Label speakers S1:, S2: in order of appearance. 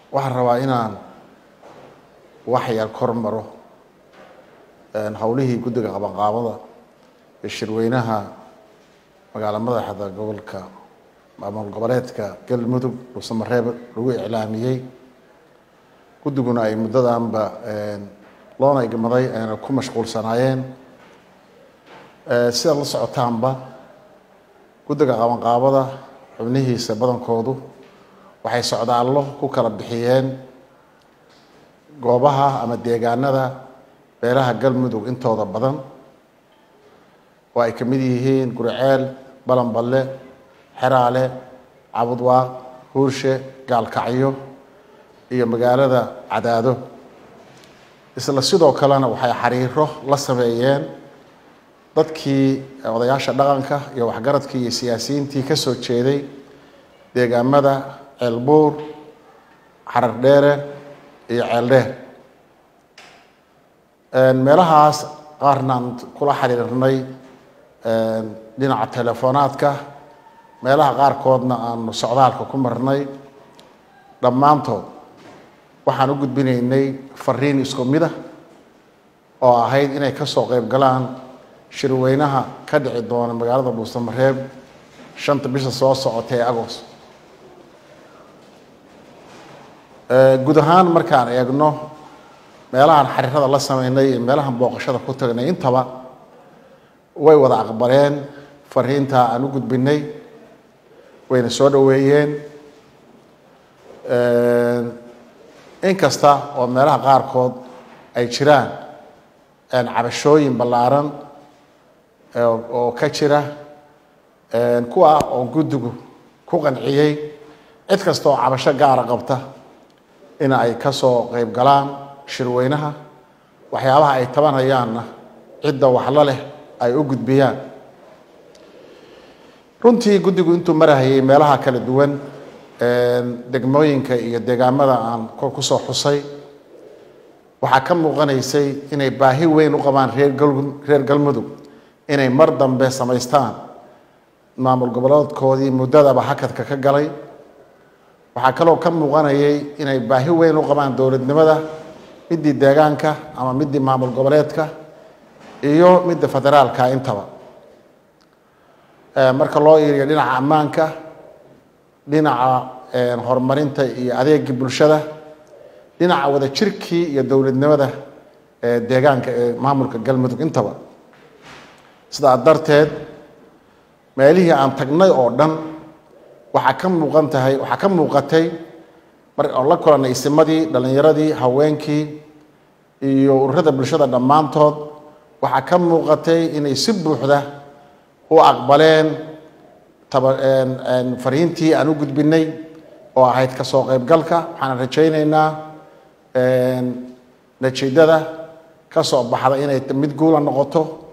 S1: waxaan rabaa inaan wax yar kor maro howlihii guddiga qabanqaabada ee shirweynaha magaala madaxda gobolka maamul goboleedka galmudug dhuusamareeb lagu iclaamiyey guddiguna ay muddadanba loona igmaday ayna ku mashquulsanaayeen sidaad la socotaanba guddiga qabanqaabada xubnihiisa badankoodu waxay socdaallo ku kala bixiyeen goobaha ama deegaanada beelaha galmudug intooda badan oo ay ka mid yihiin guriceel balanballe xeraale cabudwaaq huurshe gaalkacyo iyo magaalada cadaado isla sidoo kalena waxay xiriiro la sameeyeen dadkii odayaasha dhaqanka iyo waxgaradkii iyo siyaasiyiintii ka soo jeeday deegaamada ceelbuur xarar dheere iyo ceeldheer meelahaas qaarna aan kula xiriirnay dhinaca telefonaadka meelaha qaarkoodna aanu socdaalka ku marnay dhammaantood waxaan u gudbinaynay fariin isku mida oo ahayd inay ka soo qayb galaan shirweynaha ka dhici doona magaalada dhuusamareeb shanta bisha soo socota ee agost guud ahaan markaan eegno meelahan xariirada la sameynay iyo meelahan booqashada ku tagnay intaba way wada aqbaleen fariintaa aan u gudbinay wayna soo dhoweeyeen inkasta oo meelaha qaarkood ay jiraan cabashooyin ballaaran oo ka jira kuwa oo guddigu ku qanciyey cid kasta oo cabasho gaara qabta in ay ka soo qayb galaan shirweynaha waxyaabaha ay tabanayaanna cidda waxla leh ay u gudbiyaan runtii guddigu intuu marahayay meelaha kala duwan degmooyinka iyo deegaamada aan kusoo xusay waxaa ka muuqanaysay inay baahi weyn u qabaan reer reer galmudug inay mar dambe samaystaan maamul goboleedkoodii muddadaba hakadka ka galay waxaa kaloo ka muuqanayay inay baahi weyn u qabaan dowladnimada midii deegaanka ama midii maamul goboleedka iyo midda federaalka intaba marka loo iiriyo dhinaca ammaanka dhinaca horumarinta iyo adeegii bulshada dhinaca wada jirkii iyo dowladnimada deegaanka ee maamulka galmudug intaba sidaa darteed meelihii aan tagnay oo dhan waxaa ka muuqan tahay waxaa ka muuqatay mar oo la kulanay isimadii dhallinyaradii haweenkii iyo ururada bulshada dhammaantood waxaa ka muuqatay inay si buuxda u aqbaleen fariintii aan u gudbinay oo ahayd ka soo qaybgalka waxaan rajaynaynaa natiijada ka soo baxda inay mid guula noqoto